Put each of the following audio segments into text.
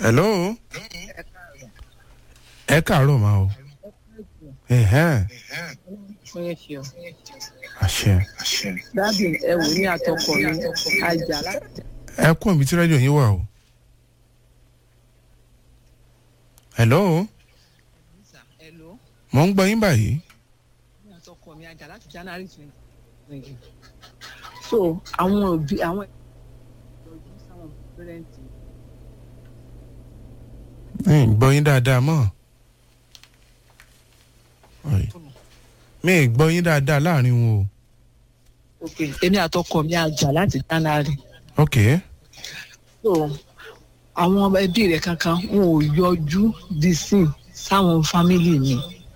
hello ẹ káàárọ̀ máa o ẹ̀hẹ́n fún yẹn ṣe ọ. àṣẹ dábì ẹ wò ní àtọkọ mi àjà láti. ẹ kún ibi tí rédíò yín wà o hello hello mo ń gbọ́ yín báyìí ní àtọkọ mi àjà láti january twenty. so àwọn òbí àwọn ìtọ́jú sáwọn pẹ́rẹ́ǹtì mi ì gbọ́ yín dáadáa mọ́ Ọ̀ì. mi ì gbọ́ yín dáadáa láàrin wọn o ok èmi àtọkọ mi àjà láti january. ok so àwọn ẹbí rẹ kankan wọn ò yọjú di sin sáwọn fámìlì mi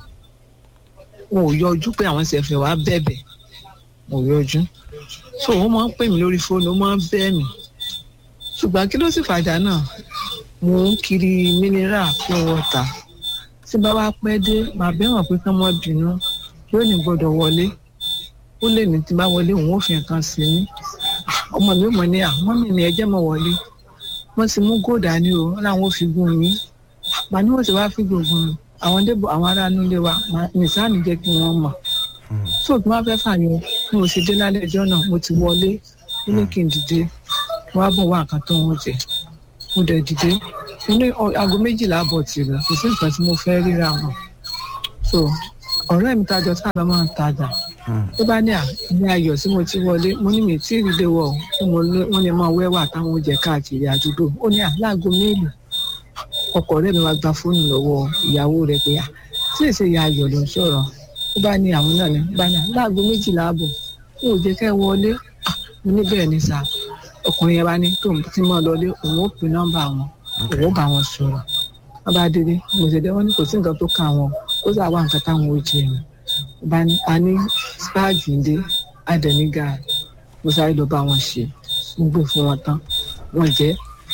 wọn ò yọjú pé àwọn ṣẹ̀fẹ̀ wá bẹ̀bẹ̀ wọn ò yọjú so wọn máa ń pè mí lórí fóònù wọn máa ń bẹ̀ mí ṣùgbọ́n kí ló sì fàjà náà mò ń kiri mineral pure water tí bá wá pẹ́ dé màá bẹ́wọ̀n pé kán mọ́ bínú yóò ní gbọ́dọ̀ wọlé ó lè ní tí bá wọlé òun ò fi nǹkan sí ní ọmọ mi ò mọ̀ ní àwọn mi ni ẹjẹ́ mọ̀ wọlé wọ́n ti mú góòdà ní o wọ́n làwọn ò fi gún yín màá ní wọ́n ti wá fi gbòògùn mi àwọn débò àwọn ará inú ilé wa nìsáàní jẹ́ kí wọ́n mọ̀ tó tí wọ́n fẹ́ fàyọ bí mo ṣe dé lálẹ́ ẹjọ́ náà mo ti wọlé ó ní kí n dìde wọ́n á bọ̀ wá nǹkan tó ń jẹ mo dẹ̀ dìde mo ní aago méjìlá àbọ̀ tìrẹ kò sí nǹkan tí mo fẹ́ ríra mọ́ so ọ̀rẹ́ mi tajọ tá a lọ máa ń tajà tó bá ní àní ayọ̀ tí mo ti wọlé mo ní mi tí ì rí lé wọ̀ tí mo lé wọ́n lè máa wẹ́wà táwọn oúnjẹ káàkiri àdúgbò ó ní àlágò mélòó ọkọ rẹ̀ mi wá gba fóònù lọ́wọ́ ìyàwó rẹ̀ pé tí èsè ìyá ayọ̀ ló ń sọ̀rọ̀ ó bá ní àwọn náà ní bá ní àlágò méjìlá ààbọ̀ ó jẹ́ kẹ́ wọlé mo ní bẹ́ẹ̀ ni sà ọkùnrin yẹn bá ní tó ti mọ́ lọlé òun ó pin nọ́mbà wọn òun ó bá wọn sọ̀rọ̀ wọ́n bá délé mo ṣe dé wọ́n ní kò sí nǹkan tó kà wọn ó sà wá nǹkan táwọn ó jẹ ni bá ní a ní spáàgì ndé àdẹ̀ní gàárì mo sáré lọ bá wọn ṣe mo gbé fún wọn tán wọn jẹ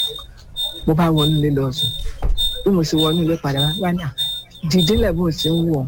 mo bá wọnú ilé lọ sùn bí mo ṣe wọnú ilé padà wá ní à dìde lẹ́bùn tí ń wọ̀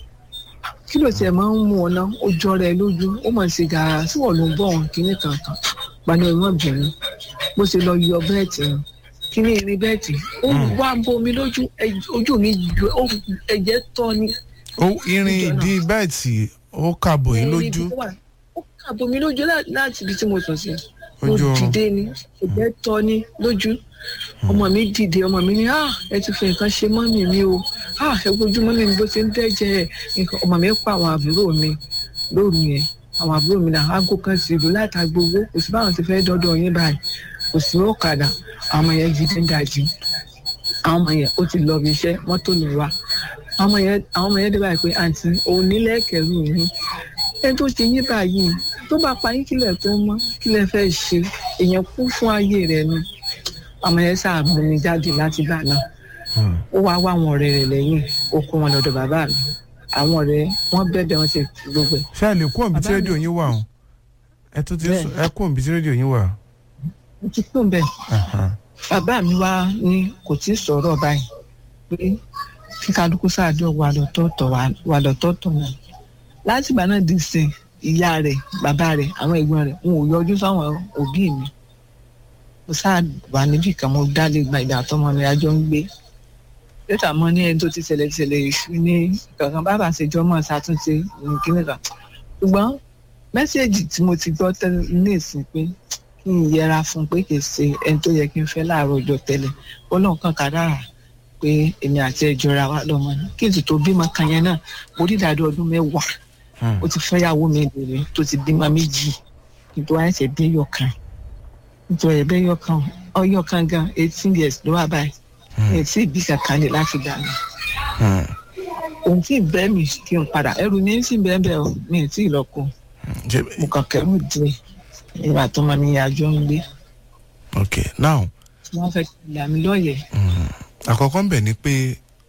kí ló tiẹ̀ máa ń mú ọ náà ó jọra ẹ lójú ó mọ̀ sí gàrà tí wọ́n ló ń bọ̀ wọn kíní kankan pàdé ìwọ̀n bìnrin bó ṣe lọ yọ bẹ́ẹ̀tì ni kíní irin bẹ́ẹ̀tì ó wá bomi lójú ojú mi ẹ̀jẹ̀ tọ́ ni ó irin ìdí bẹ́ẹ̀tì ó kàbọ̀ yín lójú ó kàbọ̀ mi lójú láti ibi tí mo sùn sí mo Ojú oorun. dìde ni ẹ̀jẹ̀ tọ́ ni lójú ọmọ mi dìde ọmọ mi ní ah ẹ ti fi nǹkan ṣe mọ́mì mi o ah ẹ wojú mọ́mì mi bó ṣe ń dẹ́jẹ́ nǹkan ọmọ mi pa àwọn àbúrò mi lóru yẹn àwọn àbúrò mi náà aago kan sì lù láta gbowó kò sí báwọn ti fẹ́ dọ́dọ̀ yín báyìí kò sí ọ̀kadà àwọn ọmọ yẹn jíde ń dajì àwọn ọmọ yẹn ó ti lọ bí iṣẹ́ mọ́tò lè wá àwọn ọmọ yẹn àwọn ọmọ yẹn dé báyìí pé àǹtí òun nílẹ̀ kẹrù yín ẹni tó ṣe yín báyìí tó bá pa yín kílẹ̀ tó mọ́ kílẹ̀ fẹ́ ṣe èèyàn kú fún ayé rẹ̀ ni ọmọ yẹn ṣàmì ní jáde láti gbà náà ó wá wá àwọn ọ̀rẹ́ rẹ̀ lẹ́yìn ó kó wọn lọ́dọ̀ bàbá mi àwọn ọ̀rẹ́ wọn bẹ̀bẹ̀ wọn ti gbogbo ẹ̀ ṣé ẹ lè kún òbí tí Bàbá mi- rédíò yín wà o ẹ tún ti ń sọ- ẹ kún òbí tí rédíò yín wà. mo ti kún bẹ́ẹ̀ Aha. bàbá mi wá ní kò tí ì sọ̀rọ̀ báyìí pé kí kálukú sáàjọ wà lọ́tọ̀ọ̀tọ̀ wà- wà lọ́tọ̀ọ̀tọ̀ wọn láti ìgbà náà di sìn ìyá rẹ̀ bàbá rẹ̀ àwọn ẹ̀gbọ́n rẹ̀ wọn ò yọjú sáwọn òbí mi mo sáà wà níbì kan mo dálé gba ìgbà tọmọ mi àjọ ń gbé lẹ́tà mọ́ ní ẹni tó ti ṣẹlẹ̀ ti ṣẹlẹ̀ èṣù ní kankan bàbá ṣèjọ́ mọ́ ṣàtúnṣe nìkíní kan ṣùgbọ́n mẹ́sẹ̀gì tí mo ti gbọ́ tẹ́lẹ̀ ní ìsìn pé kí n yẹra fún un pé kì í ṣe ẹni tó yẹ kí n fẹ́ láàárọ̀ ọjọ́ tẹ́lẹ̀ ọlọ́run kan kàdára pé èmi àti ẹjọ́ra wa lọ́mọ ní kí n sì tó bímọ kan yẹn náà mo rí ìdádó ọdún mẹ́wàá Hmm. ó ti fẹ́yàwó mi lèrè tó ti bímọ méjì nítorí àìsẹ̀ bí ẹyọ kan nítorí ẹ̀bẹ́ ẹyọ kan ọyọ kan gan eighteen years ló wà báyìí mi ò tí ì bí kankan lè láti dànù Hmm. òun tí ì bẹ́ mi kí n padà ẹrù mi sì bẹ́ẹ̀ bẹ́ẹ̀ o mi ò tí ì lọ kó Ṣé- mo kàn kẹ́rù díẹ̀ ìgbà tó máa ní àjọ ń gbé ok now tí wọ́n fẹ́ kí ìyá mi lọ́yẹ̀ẹ́ mm, àkọ́kọ́ ń bẹ̀ ni pé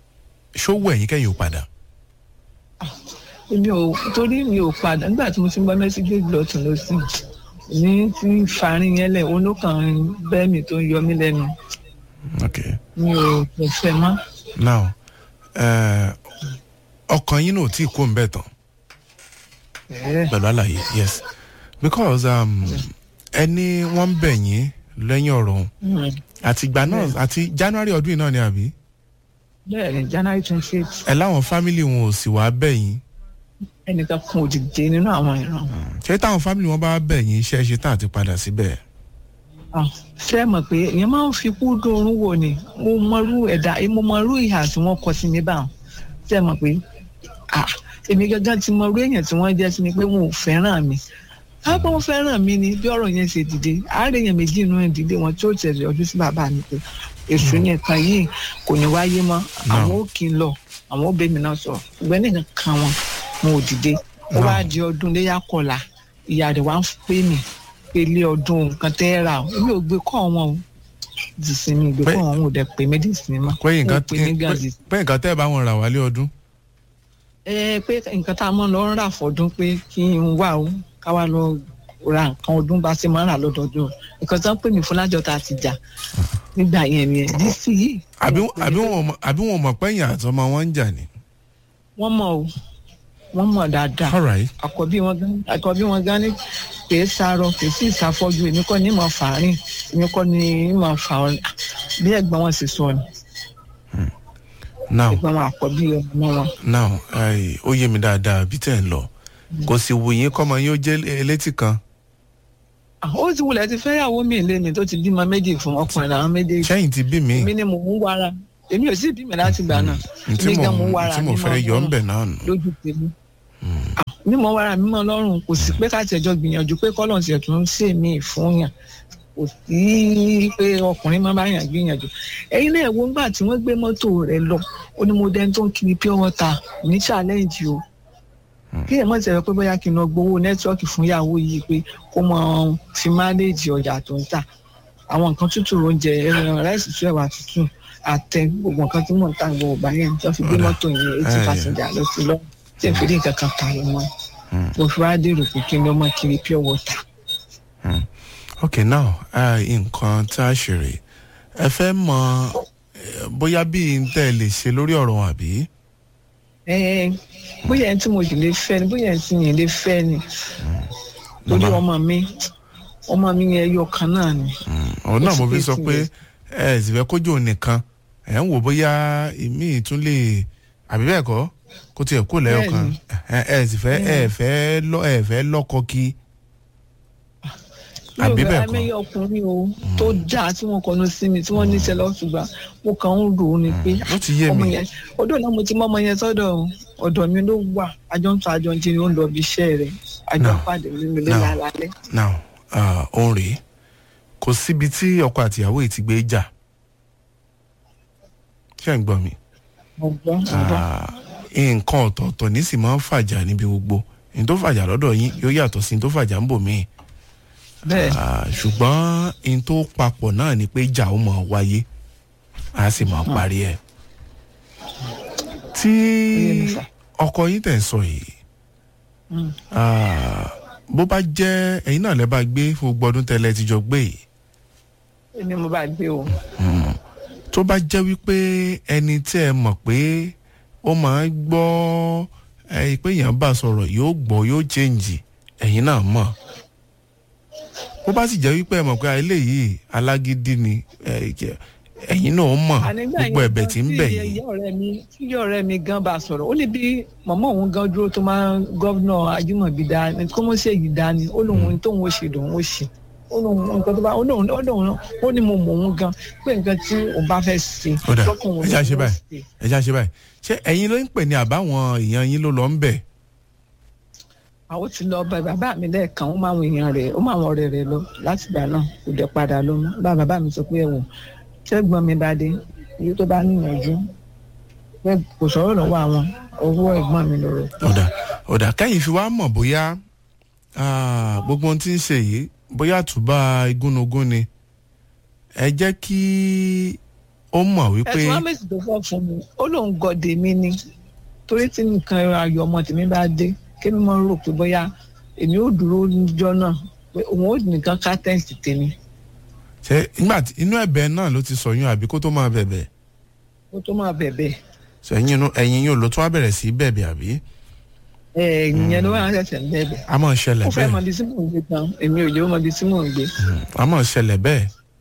ṣówó ẹ̀yìn kẹ́yìn ò padà. èmi ò torí mi ò padà nígbà tí mo ti ń gbọ́ mẹ́sígì lọ́tún lọ́sìn ní tí ń farin yẹn lẹ̀ olókàn bẹ́ẹ̀ mi tó ń yọ mí lẹ́nu ok mi ò kò fẹ́ mọ́. now eh, ọkàn yín náà ò tí ì kó ń bẹ̀ tán Ẹ̀ẹ́, pẹ̀lú àlàyé yes because um, ẹni wọ́n ń bẹ̀ yín lẹ́yìn ọ̀rọ̀ òun Mm. àtìgbà náà àti january ọdún yìí náà ni àbí bẹ́ẹ̀ ni january twenty eight ẹ láwọn fámìlì wọn ò sì wá bẹ̀ yín ẹnìkan kan ò dìde nínú àwọn ìran ṣé táwọn fámìlì wọn bá bẹ̀ yín iṣẹ́ ṣe tán àti padà síbẹ̀ Ah, ṣé ẹ mọ̀ pé èèyàn máa ń fi kú dóorun wò ni mo mọrú ẹ̀dá mo mọrú ìhà tí wọ́n kọ sí mi báwọn ṣé ẹ mọ̀ pé ah, èmi gángan ti mọrú èèyàn tí wọ́n jẹ́ sí mi pé wọn ò fẹ́ràn mi káàpọ̀ wọn fẹ́ràn mi ni bí ọ̀rọ̀ yẹn ṣe dìde àárẹ̀ yẹn méjì inú ẹ̀ dìde wọn tí ó tẹ̀lé ọdún sí bàbá mi pé èṣù yẹn kan yìí kò ní wáyé mọ́ àwọn ò kí n lọ àwọn ò bẹ́ mi náà sọ̀rọ̀ ṣùgbọ́n nìkan kan wọn wọn ò dìde ó wá di ọdún léyà kọlà ìyá rẹ̀ wá ń pè mí pé ilé ọdún nǹkan tẹ́ ẹ rà o èmi ò gbé kọ́ wọn o dìsín mi ìgbé kọ́ wọn ò dẹ̀ pé mí dìsín mọ́ pé nǹkan Wọn ò pè mí gan dìsín. pé nǹkan tẹ́ ẹ bá wọn rà wálé ọdún ẹ pé nǹkan tá a mọ̀ lọ ń rà fọdún pé kí n wà ó káwá lọ ra nǹkan ọdún bá ṣe máa ń rà lọ́dọọdún nǹkan tó ń pè mí fún lájọ tá a ti jà nígbà yẹn ni ẹ dísì yìí. àbí wọn ò pè mí àbí pé- wọn ò mọ̀- àbí wọn ò mọ̀ pẹ́yìn àtọmọ wọn ń jà ni. wọ́n mọ̀ o wọ́n mọ̀ dáadáa all right àkọ́bí wọn gan àkọ́bí wọn gan ni kì í sarọ kì í sì ṣàfọ́jú èmi kọ́ ni mọ̀ fàárín èmi kọ́ ni mọ̀ fà ọ́ bí ẹ̀gbọ́n wọn sì sọ ni now ẹ̀gbọ́n wọn àkọ́bí ọmọ wọn. now ai, ó yé mi dáadáa bí tẹ̀ ń lọ kò sì wù yín kọ́mọ yín ó jẹ́ elétí kan Ah, ó ti wulẹ̀ ti fẹ́yàwó mi lé mi tó ti bímọ méjì fún ọkùnrin làwọn méjèèjì sẹ́yìn ti bí mi èmi ni mò ń wára èmi ò sì bímọ láti gbà náà ntí èmi mo gan mò ń wára ntí mo mi fẹ́ mọ́ yọ ń lọ́rùn bẹ̀ náà nù. lójú tèmi Ah, mi mọ wára mi mọ lọ́rùn kò sí pé káàtì ẹjọ́ gbìyànjú pé kọ́lọ̀ tiẹ̀ tún ṣe mí fún yàn kò sí pé ọkùnrin máa bá yàn gbìyànjú ẹ̀yin náà wo ńgbà tí wọ́n gbé mọ́tò rẹ̀ lọ ó ní mo dẹni tó ń kiri pure water ní challenge o kí ẹ̀ mọ̀ tẹ̀lé pé bóyá kí n lọ gbowó nẹ́tíwọ́ọ̀kì fún ìyàwó yìí pé kó mọ fi mánéèjì ọjà tó ń tà àwọn nǹkan tútù oúnjẹ ẹran ráìsì tú ẹ̀wà tútù àtẹ gbogbo nǹkan tí mò ń tà gbogbo ọgbà yẹn tó fi gbé Ọ̀dà. mọ́tò yẹn eighty Ẹ̀, passenger lọ sí lọ tí n fi rí nǹkan kan kà lọ mọ́ Mm. mo fi wá dèrò pé kí n lọ mọ kiri pure water. ok now ah, nǹkan tá a ṣe rè ẹ fẹ́ mọ eh, bóyá bí n tẹ́ ẹ lè ṣe lórí ọ̀rọ̀ wọn àbí. Ẹ, bóyá ẹni tí mo sì lè fẹ́ ni bóyá ẹni tí mi lè fẹ́ ni torí Màmá. ọmọ mi ọmọ mi yẹn ẹyọ kan náà ni. òun náà Ó mo ti fi sọ pé pé tiẹ̀. ẹ sì fẹ́ kójú òun nìkan ẹ̀ ń wò bóyá ìmí tún lè àbí bẹ́ẹ̀ kọ́ kó tiẹ̀ kó lẹ́yọ̀ kan ẹ ẹ sì fẹ́ ẹ fẹ́ lọ ẹ fẹ́ lọ́kọ kí àbí bẹ́ẹ̀ kọ́ àmì ọkùnrin o tó dáa tí wọ́n kọnu sí mi tí wọ́n ní sẹ́lọ̀ ṣùgbọ́n mo kàn ń rò ó ni pé ó ti yé ọmọ mi yẹn ọdún náà mo ti mọ ọmọ yẹn sọ́dọ̀ o. ọ̀dọ̀ mi ló wà àjọ ń tọ́ àjọ ń jẹun ó ń lọ ibi iṣẹ́ rẹ̀ àjọ ń No. pàdé nínú ilé No. lálẹ́. now ah, òun rèé kò síbi tí ọkọ àtìyàwó yìí ti gbé jà ṣé ń gbọ́ mi ọgbọ́n ọgbọ́n Ah, nǹkan ọ̀tọ̀ọ̀tọ̀ ní sì máa ń fàjà níbi gbogbo ní tó fàjà lọ́dọ̀ yín yóò yàtọ̀ sí ní tó fàjà ń bò míì bẹ́ẹ̀ Ah, ṣùgbọ́n n tó papọ̀ náà ni pé ìjà ó máa wáyé a sì máa parí ẹ̀. tí Oyè mi sà. ọkọ yín tẹ̀ ń sọ yìí Mm. ah, bó bá jẹ́ ẹ̀yin náà lẹ́ bá gbé fún gbogbo ọdún tẹ́lẹ̀ ti jọ gbé yìí èmi mo bá gbé o. tó bá jẹ́ wípé ẹni tí ẹ mọ̀ pé ó máa ń gbọ́ ẹ pé èèyàn bá sọ̀rọ̀ yóò gbọ́ yóò change ẹ̀yin náà mọ̀ bó bá sì jẹ́ wípé ẹ mọ̀ pé eléyìí alágídí ni ẹ, jẹ́- ẹ̀yin náà mọ̀ ànígbà gbogbo yẹn ẹ̀bẹ̀ gan tí ń tí bẹ̀ ìyá yìí ọ̀rẹ́ mi tí ìyá ọ̀rẹ́ mi gan bá sọ̀rọ̀ ó ní bí màmá òun gan dúró tó máa ń gọ́vnà ajímọ̀bí dá ní kó mọ̀ sí èyí dá ni ó lóun ní tóun ó ṣe lòun ó ṣe ó lóun nǹkan tó bá ó lóun ó lóun ó ní mo mọ̀ òun gan pé nǹkan tí òun bá fẹ́ ṣe ó dà lọ́kàn òun ẹ já ṣe lòun ó báyìí ẹ já ṣe báyìí ṣé ẹ̀yin ló ń pè ní àbáwọn èèyàn yín ló lọ ń bẹ̀ àwọn ti lọ bá bàbá mi lẹ́ẹ̀kan ó máa ń èèyàn rẹ̀ ó máa ń ọ̀rẹ́ rẹ̀ lọ láti gbà náà kò dẹ̀ padà lọ mọ́ bá bàbá mi sọ pé ẹ̀wọ̀n ṣẹ́gbọ́n mi bá dé iye tó bá níyànjú pé kò sọ̀rọ̀ lọ́wọ́ àwọn owó ẹ̀gbọ́n mi lọ́rọ̀ ọ̀dà ọ̀dà kẹ́yìn fi wá mọ̀ bóyá ah, gbogbo ohun tí ń ṣe yìí bóyá àtúbà igúnnugún ni ẹ jẹ́ kí ó mọ̀ wípé ẹ̀sùn ahmed tó fọ́ fún mi ó lóun gọ̀dẹ̀ mi ni torí tí nǹkan ayọ̀ ọmọ tèmi bá dé kí mi máa ń rò pé bóyá èmi ò dúró níjọ́ náà pé òun ò nìkan ká tẹ́ǹsì tèmi ṣe nígbà tí inú ẹ̀bẹ̀ náà ló ti sọyún àbí kó tó máa bẹ̀bẹ̀ kó tó máa bẹ̀bẹ̀ ṣe ẹ̀yin inú ẹ̀yin yóò ló tún wá bẹ̀rẹ̀ sí bẹ̀bẹ̀ àbí ẹ̀ ìyẹn ló wà ń ṣẹ̀ṣẹ̀ ń bẹ̀bẹ̀ a máa ṣẹlẹ̀ ó fẹ́ mọ bẹ́ẹ̀ ibi tí mò ń gbé gan èmi ò lè mọ ibi tí mò ń gbé a máa ṣẹlẹ̀ bẹ́ẹ̀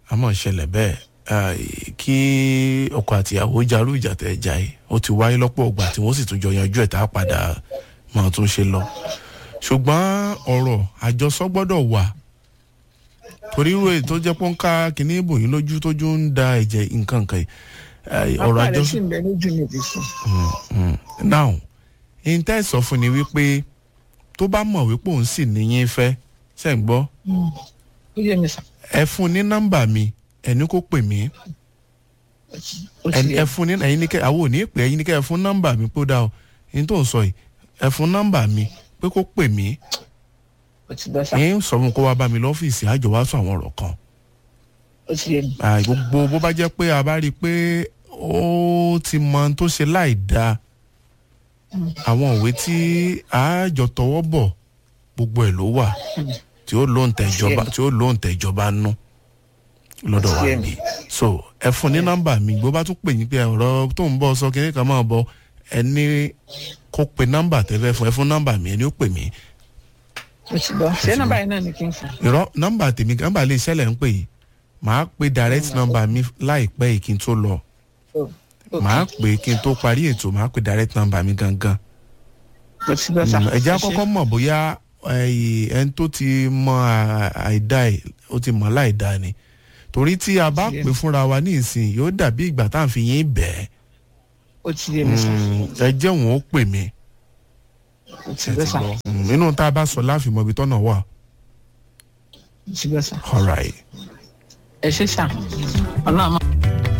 a mọ̀ ṣẹlẹ̀ bẹ́ẹ̀ eh, kí ọkọ àtìyàwó jarú ìjà tẹ̀ jà yìí ó ti wáyé lọ́pọ̀ ọgbà tí wọ́n sì tún jọ yanjú ẹ̀ tá a padà máa tún ṣe lọ ṣùgbọ́n ọ̀rọ̀ àjọsọ gbọ́dọ̀ wà torí irú èyí tó jẹ́ pọ́nká kìíní ìbòyín lójú tójú ń da ẹ̀jẹ̀ nǹkan kan yìí eh, ọ̀rọ̀ apá rẹ̀ àjọsọ sì ń bẹ lójú mi ti sùn. now n tẹ́ sọ fún ni wípé tó bá mọ̀ wípé òun sì níyín fẹ́ ṣe ń gbọ́ ó yẹ mi sà ẹ fún ní nọ́mbà mi ẹni kó pè mí ó ti ẹni yẹ ẹ fún ní ẹyin ní kẹ àwọn ò ní pè ẹyin ní kẹ ẹ fún nọ́mbà mi kó dà o ẹni tó ń sọ yìí ẹ fún nọ́mbà mi pé kó pè mí ó ti bẹ́ sà ẹyin sọ fún kó wá bá mi lọ́fíìsì àjọ wá sọ àwọn ọ̀rọ̀ kan ó ti yẹ mi Ah, gbogbo bó bá jẹ́ pé a bá rí i pé ó ti mọ ohun tó ṣe láì dáa àwọn òwe tí àjọ tọwọ́ bọ̀ gbogbo ẹ̀ ló wà tí ó lóun tẹ ìjọba tí ó lóun tẹ ìjọba nú lọ́dọ̀ wa Ṣé. bí so ẹ fún ní nọ́mbà mi bó bá tún pè yín pé ọ̀rọ̀ tó ń bọ̀ sọ kínní kan máa bọ̀ ẹ ní kó pe nọ́mbà tẹ́fẹ́ fún ẹ fún nọ́mbà mi ẹ ní ó pè mí ó ti bọ́ ṣé nọ́mbà yìí náà ni kí n fún irọ́ nọ́mbà tèmi nọ́mbà lè ṣẹlẹ̀ ń pè yìí màá pe direct number mi láìpẹ́ yìí kí n tó lọ ó màá pè kí n tó parí ètò màá pe direct number mi gangan ó ti bẹ́ sà ẹ jẹ́ àkọ́kọ́ mọ̀ bóyá ẹyì, ẹni tó ti mọ à- àìdá ẹ̀ ó ti mọ̀ láìdá ni torí tí a bá Ṣé. pè fúnra wa ní ìsìn yóò dàbí ìgbà tá à ń fi yín bẹ́ẹ̀ ó ti yẹ mi sà ẹ jẹ́ òun ó pè mí ó ti bẹ́ sà ó Mm, inú tá a bá sọ láàfin mọ̀ ibi tọ́nà wà ti bẹ́ sà all right. ẹ ṣe sà ọlọ́run máa.